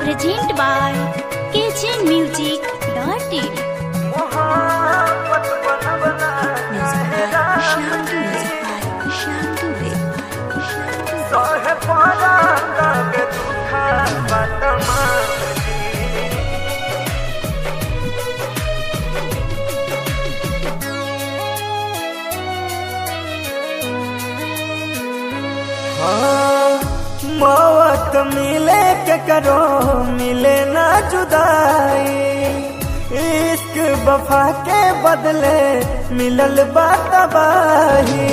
Present by Kitchen Music Dirty. Music by Shyam Dubey. Music by Shyam Dubey. Shyam Dubey. मौत मिले के करो मिले ना जुदाई इश्क वफा के बदले मिलल बातबाही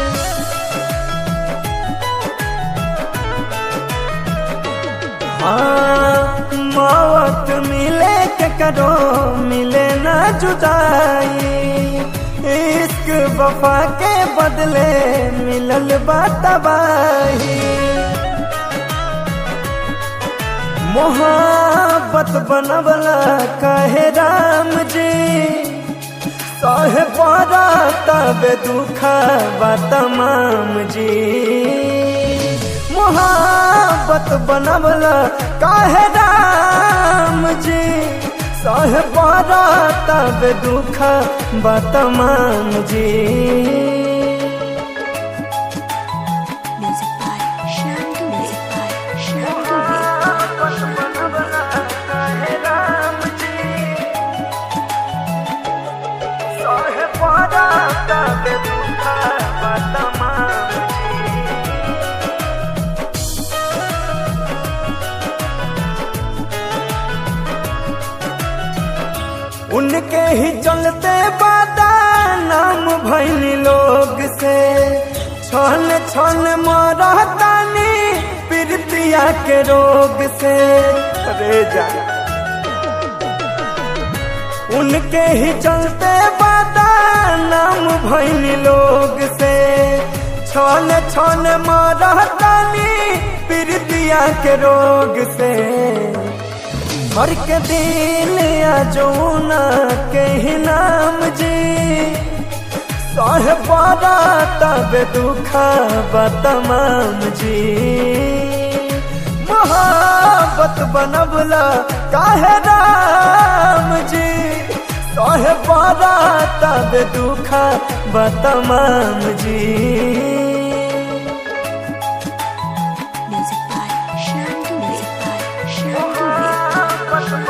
हाँ मौत मिले के करो मिले ना जुदाई इश्क वफा के बदले मिलल बातबाही मोहब्बत बनवला कहे राम जी सहे पारा तबे दुखा बा तमाम जी मोहब्बत बनवला कहे राम जी सहे पारा तबे दुखा बा तमाम जी Music by Shyam Dubey. Music by Shyam Dubey. उनके ही चलते बादा नाम भैनी लोग से छन छन मरतानी प्रीतिया के रोग से अरे जा उनके ही चलते बादा नाम भैनी लोग से छन छन मरतानी प्रीतिया के रोग से हर के दिल जौना के ही नाम जी सह पारा तब दुखा तमाम जी मोहब्बत बनबला काहे राम जी सह पारा तब दुखा तमाम जी Music by Shyam Dubey. Music by Shyam Dubey.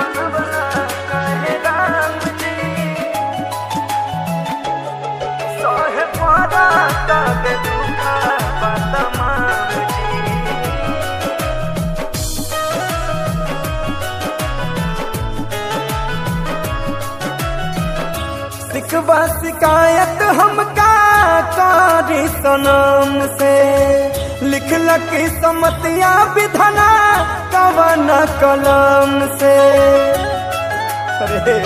सिकवा शिकायत हमका कारी सनम से लिख लकी समतिया विधना कवन कलम से अरे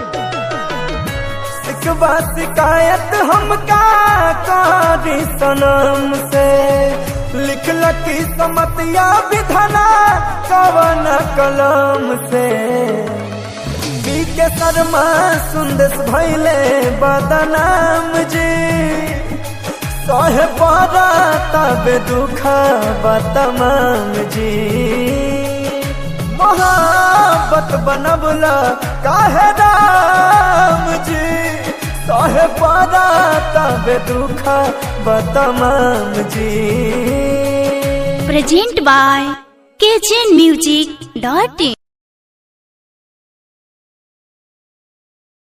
सिकवा शिकायत हमका कारी सनम से लिख लकी समतिया विधना कवन कलम से पी के शर्मा सुंदस भैले बदनाम जी सहे पारा तब दुखा तमाम जी मोहब्बत बनबला काहे राम जी सहे पारा तब दुखा तमाम जी Present by Kitchen Music Dirty.